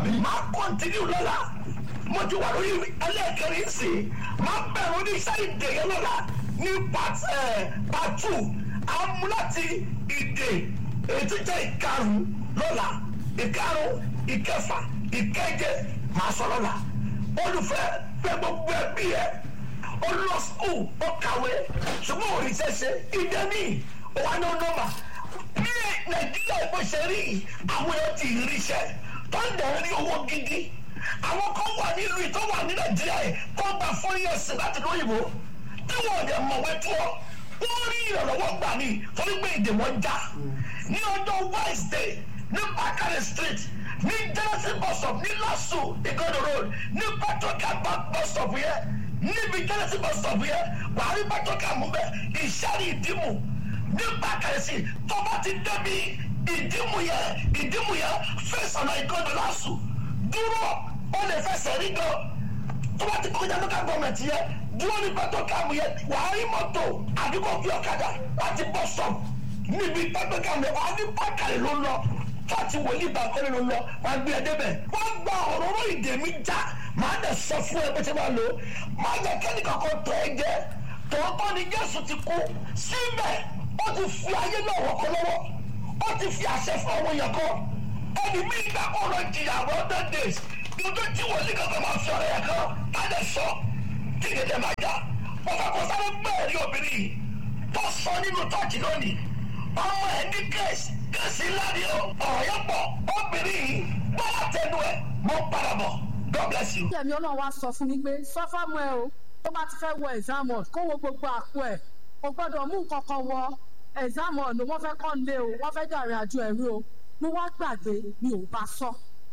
Àmín. máa kọ́ntínú lọ́la mo ti wà lórí ẹlẹ́ẹ̀kẹrin sí i máa bẹ̀rù ní iṣẹ́ ìdè yẹn lọ́la ní part ẹ̀ part two àmú láti ìdè ètò jẹ́ ìkarùn lọ́la ìkarùn ìkẹfà ìkeje máa sọ lọ́la olùfẹ́ fẹ́ gbogbo ẹbí ẹ ó lọ skul ó kàwé ṣùgbọ́n òrìṣẹ́ ṣe ìdẹ́ni wà ní ọ̀nọ́mà bí nàìjíríà ìbò ṣe rí yìí, àwọn èèyàn ti ríṣẹ́ tó ń dẹ̀ rí owó gidi àwọn kan wà nílùú yìí tó wà ní nàìjíríà yìí tó gba four years láti lóyìnbó tí wọn ò dẹ̀ mọ̀wé tó wọ́n rí ìrànlọ́wọ́ gbà ní torí pé èdè wọn já ní ọjọ́ wednesday ní bakare street ní genesis bus stop ní lasu igodo road ní patoka bus stop yẹn níbi genesis bus stop yẹn wàá rí patoka mú bẹ ìṣàrí ìdìmú ní bakare street tó bá ti débi ìdìmú yẹn ìdìmú yẹn fẹsànà igodo lasu dúró ó lè fẹsẹ̀ rí gan tó bá ti kọjá local government yẹn dúró ní patoka mú yẹn wàá rí mọ́tò àdúgbò fi ọ̀kadà láti bus stop níbi patoka mú yẹn wàá ní bákàrẹ̀ ló lọ fati wòlíì bá kọ́lé ló lọ wàá gbé ẹdẹ bẹ̀ wọ́n gba òróró ìdè mi já màá dẹ̀ sọ fún ẹ bó ṣe máa lò ó màá jẹ́ kẹ́ni kankan tọ́ ẹ jẹ́ tòótọ́ ni Jésù ti kú síbẹ̀ ó ti fi ayé náà wọ́kọ́ lọ́wọ́ ó ti fi àṣẹ fún àwọn èèyàn kan ẹni mi gbà ọ̀rọ̀ ìjìyà àwọn hundred days ní ojú tí wòlíì kankan máa fi ọ̀rọ̀ yẹn kan á dẹ̀ sọ kí ni ẹ̀jẹ̀ máa já wọ́n fẹ́ kó sáré gbẹ̀rí obìnrin yìí tó sọ nínú tọ́ọ̀tì lónìí ọmọ ẹ̀ ní kẹ́sì kẹ́sì ńlá ni ó ọ̀rọ̀ yẹn pọ̀ obìnrin yìí bọ́lá tẹnu ẹ̀ mọ́ padà bọ̀ God bless you. ẹ̀mí ọlọ́run wá sọ fún mi pé sọ fáwọn ẹ o tó bá ti fẹ́ wọ exam hall kó wo gbogbo àpò ẹ̀ kò gbọ́dọ̀ mú nǹkan kan wọ exam hall ló wọ́n fẹ́ kọ́ lé o wọ́n fẹ́ dàrin àjò ẹ̀rí o mo wá gbàgbé mi ò bá sọ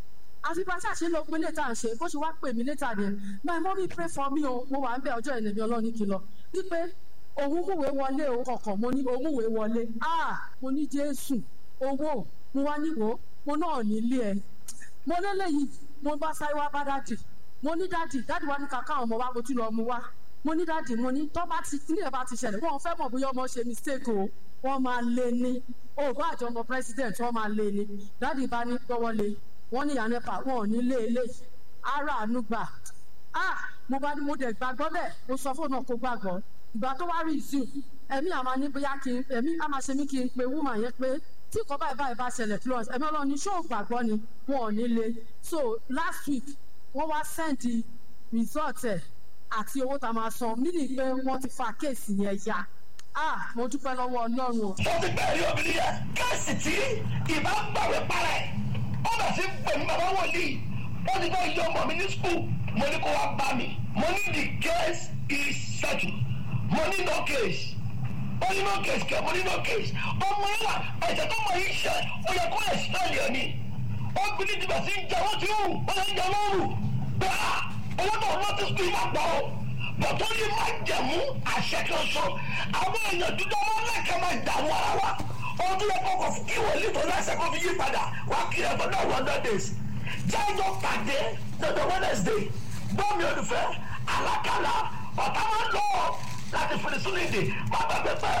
àfi bá ṣàṣe ló pé létà ń ṣe bó ṣe wá pè mí létà yẹn my mommy pray for me o mo wà ń bẹ ọjọ́ ìnẹ̀mí ọlọ́run ní kìlọ̀ wípé òun múwé wọlé o kọ̀ọ̀kan mo ní òun múwé wọlé ah mo ní jésù owó mo wá níwò mo náà nílé ẹ mo lélẹ́yìí mo bá sáré wá bá dádì mo ní dádì dádì wá ní kàkà ọmọ wa mo tún lọ mu wá mo ní dádì mo ní tọ́ bá ti nílẹ̀ bá ti ṣẹlẹ̀ wọ́n fẹ́ mọ̀ bóyá ọmọ ṣe mistake o wọ́n máa lé ní òògùn àjọ ọmọ president wọ́n máa lé ní dádì bá ní gbọ́wọ́ lé wọ́n ní ìyànẹ́pà wọn ò ní lé eléyìí ara àánú gbà ah mo bá ní mo dẹ̀ gbàgbọ́ bẹ́ẹ̀ mo sọ fóònù náà kó gbàgbọ́ ìgbà tó wá rí ìsìn ẹ̀mí àmà ní bóyá kí n ẹ̀mí àmà ṣe mí kí n pe woman yẹn pé tí nǹkan báyìí báyìí bá ṣẹlẹ̀ plus ẹ̀mí ọlọ́run ní ṣó gbàgbọ́ ni wọn ò ní le so last week wọ́n wá send result ẹ̀ àti owó tá a máa san mí ní pé wọ́n ti fa kéèsì yẹn ya ah mo dúpẹ́ lọ́wọ́ ọlọ́run o. tó ti bẹ̀rẹ̀ obìnrin yẹn kẹ́sì tí ìbá gbàwé para ẹ̀ ó bẹ̀ sí pè mí bàbá wòlíì ó ti bá yọ ọmọ mi ní skul mo ní kó wá bá mi mo ní the case is settled mo ní no case ó ní no case kẹ mo ní no case ọmọ yẹn wà ẹ̀jẹ̀ tó mọ yìí ṣe ó yẹ kó ẹ̀ sẹ́ẹ̀lì ẹ̀ ni obìnrin ti bẹ̀ sí jẹ wọ́n ti hù ó yẹ jẹ lóru bẹ́ẹ̀ owó tó lọ sí skul máa gbọ́ o bọ̀tọ́ yìí máa jẹ̀mú àṣẹ kan sọ àwọn èèyàn dúdú ọmọ lẹ́kẹ̀ẹ́ máa dààmú ara wa ọdún yẹn kọ́kọ́ fún kí wọ́n lè tó lẹ́sẹ̀ kó fi yí padà wá kí ẹ̀ fọ́dọ̀ one hundred days jájọ́ pàdé lọ́jọ́ wednesday gbọ́mi olùfẹ́ alákàlà ọ̀tá máa ń lọ láti fèrè sínú ìdè má gbàgbé pé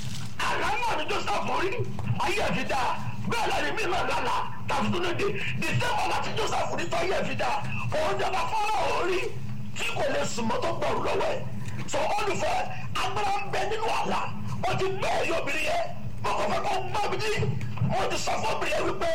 àlá náà ni joseph rí ayé ẹ̀ fi dá bẹ́ẹ̀ lẹ́ni mí náà lálá tàbí sínú ìdè december láti joseph rí tó ayé ẹ̀ fi dá òun jọba fọ́nrán orí tí kò lè sùn mọ́tò gbọ̀rù lọ́wọ́ ẹ̀ sọ olùfẹ́ agbára ń bẹ nínú àlá ó ti gbé ẹ̀yọ́ obìnrin yẹn mọ̀kànfẹ́ kó gbọ́ mi ní mo ti sọ fún obìnrin yẹn wípé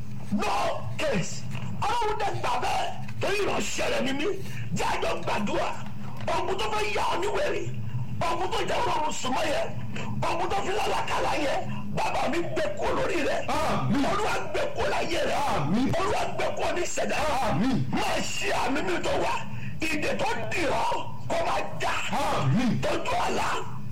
no case ọlọ́run dẹ̀ gbà bẹ́ẹ̀ torí ìránṣẹ́ rẹ̀ ni mí jẹ́ àjọ gbàdúrà ọ̀gbun tó fẹ́ yà ọ́ níwèrè ọ̀gbun tó jẹ́ ọlọ́run súnmọ́ yẹn ọ̀gbun tó fi lálàkàlà yẹn bàbá mi gbé kó lórí rẹ̀ Àmín. olúwa gbé kó láyé rẹ̀ Àmín. olúwa gbé kó ní ìṣẹ̀dá Àmín. máa ṣe àmì mi tó wà ìdè tó dì ọ́ kó máa já Àmín. tójú àlá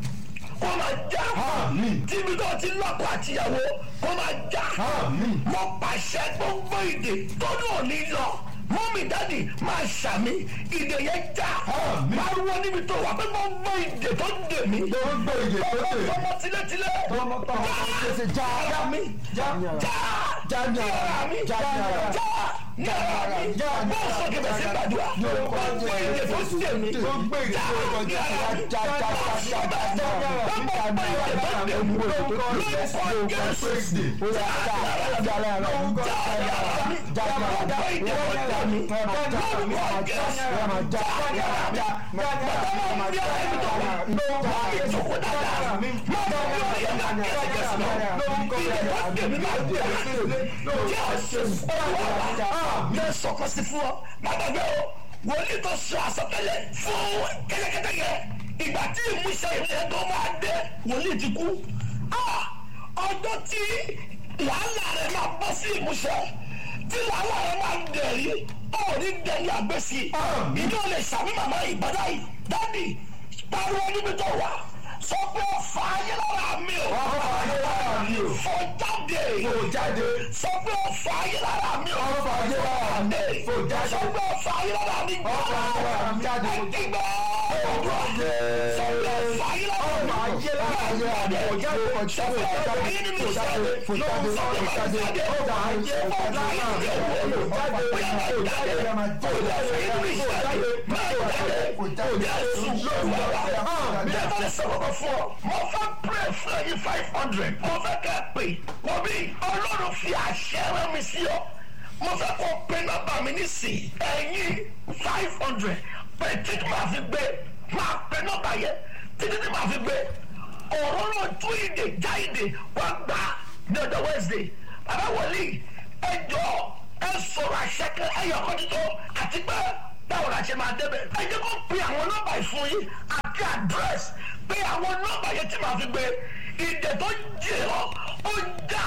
kó máa já Àmín. tíbi tó ti lọ́kọ àtìyàwó kó máa já Àmín. mo pàṣẹ gbogbo ìdè tó náà ní lọ mọ́mí dádì máa ṣàmì ìdè yẹn já Àmín. pariwo níbi tó wà pé gbogbo ìdè tó dè mí Gbogbo ìdè tó dè mí. tọmọ tilétilé Tọmọ tọmọ tẹsẹ já ara mi já já já ní ara ara mi já ní ara já ní ara mi já ní bó sọ kí bẹ̀sẹ̀ gbàdúrà Ní orúkọ gbogbo ìdè tó Jésù. dè mí Gbogbo ìdè tó dè mí. já ní ara mi Já, já, já, já, já, já, já, gbogbo ìdè tó dè mí Lórúkọ lórúkọ Jésù. Jésù Ó yá, já, já, já, já, já, já, já, já, já, já, ọgbà ìdè ọjà mi lórúkọ jésù jáde ara mi bàbá máa ń bí ara mi tó wà máa ń jókòó dáadáa máa ń bí ọ̀rẹ́ náà kẹ́sìkẹ́sì náà ìdè tó dèmí máa dè mí jésù ọ̀rọ̀ wa yẹ sọ̀kọ́ sí fún ọ bàbá bẹ́ẹ̀ o wòlíì tó sọ àsọtẹ́lẹ̀ fún kẹ́tẹ́kẹ́tẹ́ yẹ ìgbà tí ìmúṣẹ ìmúṣẹ tó máa dé wòlíì ti kú ọjọ́ tí làálàá rẹ̀ máa bọ́ sí ìmúṣẹ tí làálàá rẹ̀ máa dẹ̀rí ọ̀rí dẹ̀rí àgbẹ̀sí ìjọ lè sàmì màmá ìbàdà yìí dáàdì pariwo níbi tó wà sọ pé ọ̀fà ayé lára mi ò ọ̀fà ayé lára mi ò fò jáde fò jáde sọ pé ọ̀fà ayé lára mi ò ọ̀fà ayé lára mi fò jáde sọ pé ọ̀fà ayé lára mi ọ̀fà ayé lára mi jáde ẹ̀dígbà ọ̀dọ́ sọ pé ọ̀fà ayé lára mi ọ̀fà ayé lára mi fò jáde fò jáde fò jáde fò jáde fò jáde fò jáde ọ̀fà ayé fò jáde fò jáde fò jáde fò jáde fò jáde fò jáde Jẹ́fẹ́ sọ̀rọ̀ fún ọ. Mo fẹ́ pray fún ẹyin five hundred. Mo fẹ́ kẹ́ ẹ pè. Mo bí Ọlọ́run fi àṣẹ rán mi sí ọ. Mo fẹ́ kó pe nọ́mbà mi nísìnyí. Ẹyin five hundred. Pé títí máa fi gbé. Máa pe nọ́mbà yẹn. Títí tí máa fi gbé. Òróró tú ìdè já ìdè wá gbà ní ọjọ́ Wednesday. Bàbá wọlé ẹjọ́ ẹ sọ̀rọ̀ àṣẹ kan ẹyọ kan títọ́ àti pé báwo la ṣe máa débẹ̀. ẹ jẹ́ kó pe àwọn nọ́mbà ìfún yín àti àdírẹ́sì pé àwọn nọ́mbà yẹn tí màá fi gbé ìdè tó jẹ ọ́ ó já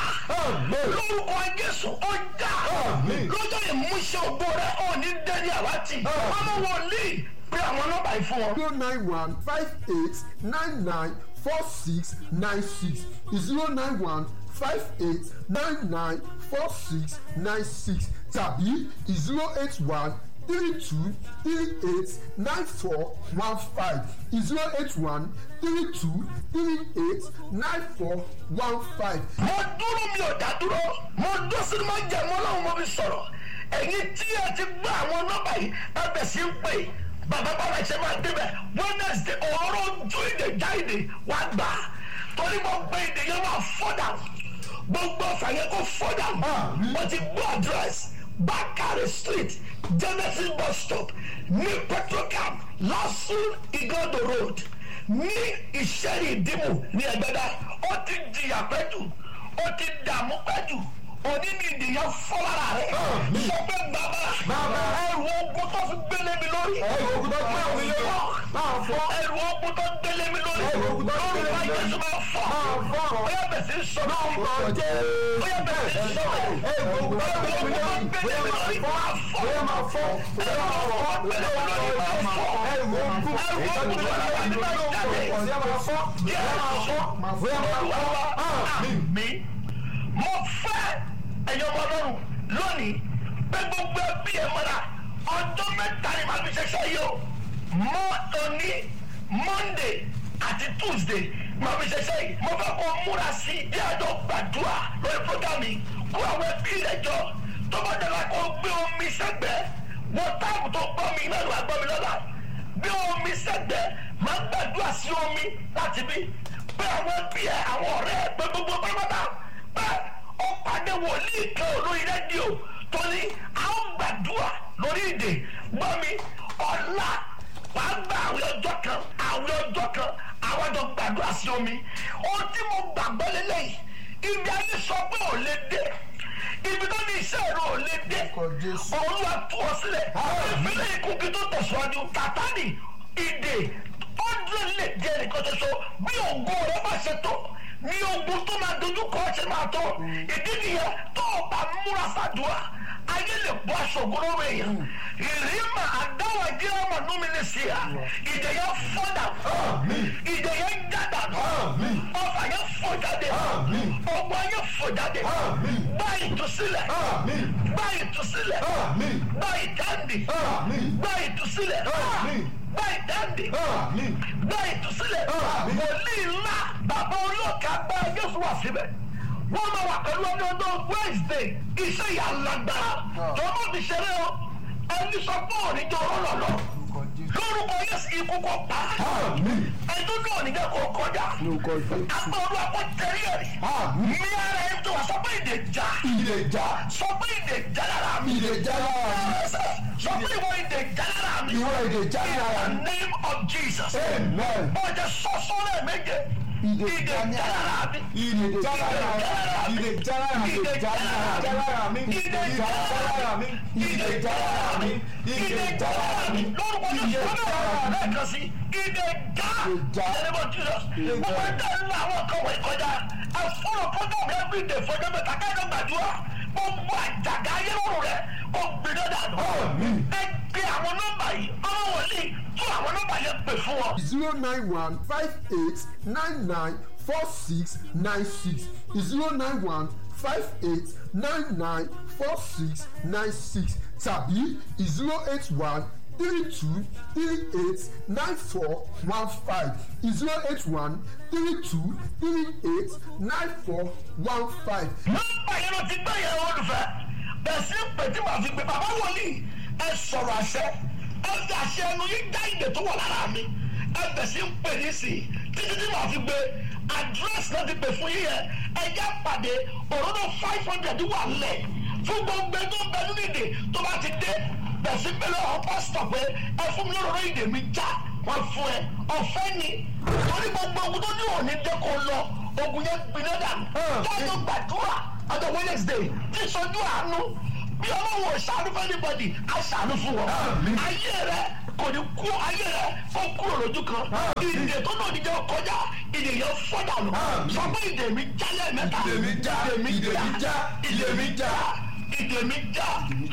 lórúkọ Jésù ó já lọ́jọ́ ìmúṣẹ ògbó rẹ ò ní dẹ́ni àwátì ọmọ wòlíì pé àwọn nọ́mbà ìfún wọn. zero nine one five eight nine nine four six nine six zero nine one five eight nine nine four six nine six tàbí zero eight one three two three eight nine four one five zero eight one three two three eight nine four one five. mo dúró mi ò dá dúró mo dúró sínú máa ń jẹ mọ́ láwọn ọmọ mi sọ̀rọ̀ ẹ̀yin tí ẹ ti gbọ́ àwọn nọ́mbà yìí ẹ bẹ̀ sí ń pè bàbá bàbá ṣe máa débẹ̀ wednesday ọ̀rọ̀ ojú ìdè já ìdè wá gbà á torí mo gbé ìdè yẹn máa fọ́dà gbogbo ọ̀fà yẹn kó fọ́dà mo ti gbọ́ àdírẹ́sì Bakare street Genesis bus stop ní petrocam lasun igodo road ní ìṣẹ́rì ìdìmú ní ẹgbẹ́dá ó ti jìyà pẹ́jù ó ti dààmú pẹ́jù òní ni ìdìyàn fọ́lára rẹ̀ sọ pé bàbá ẹrù ogun tó fi gbélé mi lórí Ẹrù ogun tó gbélé mi lórí. Máa fọ́. ẹrù ogun tó gbélé mi lórí Ẹrù ogun tó gbélé mi lórí lórí. Jésù máa fọ́ Máa fọ́. ó yẹ bẹ̀ sí sọ Máa fọ́ jẹ́. ó yẹ bẹ̀ sí sọ Ẹrù ogun tó gbélé mi lórí. gbélé mi lórí máa fọ́ Bóyá máa fọ́. Bóyá máa fọ́. gbélé mi lórí máa fọ́ Ẹrù ogun. ẹrù ogun tó gbélé mi lórí máa jáde Bóyá máa fọ́. Bóyá máa fọ́. Bóyá máa fọ́. mi mo fẹ́ ẹ̀yọ́ ọmọ ọlọ́run lónìí pé gbogbo ẹbí ẹ̀ mọ́ra ọjọ́ mẹ́ta ni màá fi ṣẹṣẹ́ yìí o mọ́ òní monday àti tuesday màá fi ṣẹṣẹ́ yìí mo fẹ́ kó múra sí i bí àjọ gbàdúrà lórí program yìí kó àwọn ẹbí rẹ̀ jọ tó bá dẹ̀la kó gbé omi sẹ́gbẹ̀ẹ́ wọ́n táàbù tó gbọ́ mi náà ló wà gbọ́ mi lọ́la bí omi sẹ́gbẹ̀ẹ́ máa ń gbàdúrà sí omi láti bí pé àwọn ẹbí ẹ àwọn ọ̀rẹ́ ẹ pé gbogbo pátápátá pé ó pàdé wòlíì kan olórí rédíò tó ní a ó gbàdúrà lórí ìdè gbọ́ mi ọ̀la wàá gba àwọn ọjọ́ kan àwọn ọjọ́ kan àwọn ọjọ́ gbàdúrà sí omi ohun tí mo gbàgbọ́ lélẹ́yìí ibi ayé sọ pé ò lè dé ibi tó ní iṣẹ́ ìró ò lè dé Jésù. olúwa tú ọ sílẹ̀ ìfilẹ̀ ikú kí tó tẹ̀síwájú kàtàní ìdè ọdún lè jẹ́ nìkan ṣoṣo bí ògo rẹ bá ṣe tó ní ogun tó máa dojú kọ ṣe máa tó ìdí nìyẹn tó o bá múra fàdúrà ayé lè bọ́ aṣọ ògo lọ́wọ́ èèyàn ìrìnnà àdáwọ̀ jẹ́ ọmọ númi ní sí à ìdè yẹn fọ́dà ìdè yẹn jádà ọfà yẹn fọ́ jáde ọgbọ́n yẹn fọ́ jáde gbá ìtúsílẹ̀ gbá ìtúsílẹ̀ gbá ìdáǹdì gbá ìtúsílẹ̀ gbá ìdáǹdì gbá ìtúsílẹ̀ wòlíì ńlá bàbá olóòkà bá Jésù wà síbẹ̀ wọ́n máa wà pẹ̀lú ọdún ọdún Wednesday iṣẹ́ ìyá lágbára tó mọ̀ ti ṣeré o ẹni sọ pé òní jọ ọ̀rọ̀ lọ lórúkọ yẹsì ikú kọ pa Àmín. ẹjọ́ náà nígbà kó kọjá Lórúkọ Jésù. agbọ̀rú àpò tẹ̀lé ẹ̀rí Àmín. ní ara ẹ̀ tó wà sọ pé ìdè já Ìdè já. sọ pé ìdè já lára mi Ìdè já lára mi. sọ pé ìwọ ìdè já lára mi Ìwọ ìdè já lára in mi. the name of Jesus Amen. ọjà sọ́sọ́ rẹ̀ méje Ìdè ìdè já já lára mi Ìdè já lára mi. Ìdè já lára mi. ìdè já lára mi Ìdè já lára mi. ìdè já lára mi ìdè já lára mi lórúkọ ní sọ́dọ̀ lẹ́ẹ̀kan sí ìdè já já. ìdè Jesus gbogbo ẹ̀dá ńlá àwọn kan wọ̀ ìkọjá àfọ̀rọ̀ program every day fọjọ́ mẹ́ta káyọ̀ gbàdúrà gbogbo àjàgà ayé lọ́rùn rẹ̀ kò gbìdọ̀ dànù Àmín. ẹ gbé àwọn nọ́mbà yìí ọmọ wòlíì tún àwọn nọ́mbà yẹn pè fún wọn. zero nine one five eight nine nine four six nine six zero nine one five eight nine nine four six nine six tàbí zero eight one three two three eight nine four one five zero eight one three two three eight nine four one five. nọ́mbà yẹn ló ti gbé yẹn olùfẹ́ bẹ́ẹ̀ sí pé tí màá fi gbé bàbá wòlíì ẹ sọ̀rọ̀ àṣẹ ẹ fi àṣẹ ẹnu yín dá ìdè tó wà lára mi ẹ bẹ̀ sí ń pè ní sí títí tí màá fi gbé àdírẹ́sì náà ti pè fún yín yẹn ẹ já pàdé òróró five hundred wà lẹ̀ fún gbogbo ẹni tó ń bẹ nínú ìdè tó bá ti dé bẹ̀ sí pé lọ́wọ́ pásítọ̀ pé ẹ fún mi lóróró ìdè mi já wọ́n fún ẹ ọ̀fẹ́ ni torí gbogbo ogun tó ní òní dé kó lọ ogun yẹn gbiná dànù dájọ́ gbàdúrà ọjọ́ wednesday tí sojú àánú bí ọlọ́wọ́ ṣàánú fún anybody á ṣàánú fún wọn ayé rẹ kò ní kú ayé rẹ kó kúrò lójú kan ìdè tó náà níjẹ́ kọjá ìdè yẹn fọ́dà lọ sọ pé ìdè mi já lẹ́ẹ̀mẹ́ta Ìdè mi já, ìdè mi já, ìdè mi já ìdè mi já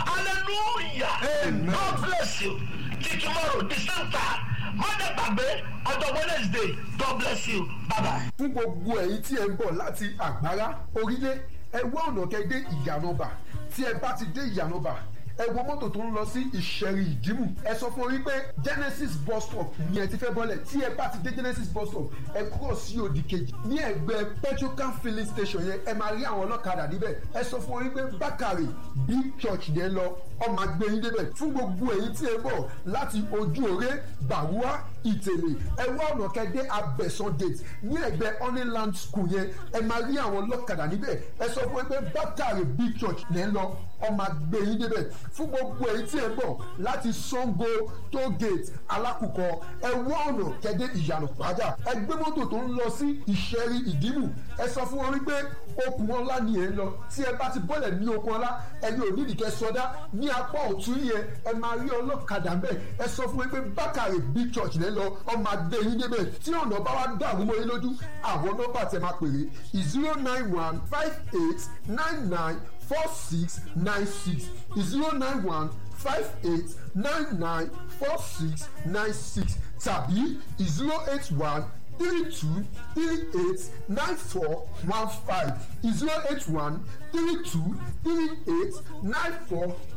hallelujah Amen. God bless you till tomorrow the same time mọ́tẹ́ gbàgbé ọjọ́ wednesday God bless you bye bye. fún gbogbo ẹ̀yin tí ẹ ń bọ̀ láti àgbárá orílẹ̀ ẹ wá ọ̀nà kẹ́ dé ìyànàbà tí ẹ bá ti dé ìyànàbà ẹ wo mọ́tò tó ń lọ sí ìṣẹ̀rì ìdìmú ẹ sọ fún orí pé genesis bus stop ni ẹ ti fẹ́ bọ́lẹ̀ tí ẹ bá ti dé genesis bus stop ẹ kúrò sí òdì kejì ní ẹgbẹ́ petrocan filling station yẹn ẹ máa rí àwọn ọlọ́kadà níbẹ̀ ẹ sọ fún orí pé bákàrè big church yẹn lọ ọmọ agbẹ́yìn débẹ̀ fún gbogbo èyí tí ẹ bọ̀ láti ojú òré bàrúwá ìtẹ̀lẹ̀ ẹ wá ọ̀nà kẹ́dẹ́ abẹ́sán gate ní ẹgbẹ́ honeyland school yẹn ẹ máa rí àwọn ọlọ́kadà níbẹ̀ ẹ sọ fún ẹ pé bákàrè big church lẹ́ ń lọ ọmọ agbẹ́yìn débẹ̀ fún gbogbo èyí tí ẹ bọ̀ láti sango toll gate alákùkọ ẹ wá ọ̀nà kẹ́dẹ́ ìyànà pàjá ẹ gbé mọ́tò tó ń lọ sí ìṣẹ́rí ìdìmú ẹ sọ fún wọn wípé okùn ọlá ni ẹ ń lọ tí ẹ bá ti bọ́lẹ̀ ní okùn ọlá ẹni ò nídìí kẹ́ sọdá ní apá ọ̀tún yẹn ẹ máa rí ọlọ́kadà ń bẹ̀ ẹ sọ fún wọn pé bákàrè big church lẹ́ lọ ọmọ adé yín débẹ̀ tí ọ̀nà bá wá dàrú mọ́ yín lójú àwọn nọ́mbà tẹ máa pèrè zero nine one five eight nine nine four six nine six zero nine one five eight nine nine four six nine six tàbí zero eight one three two three eight nine four one five zero eight one three two three eight nine four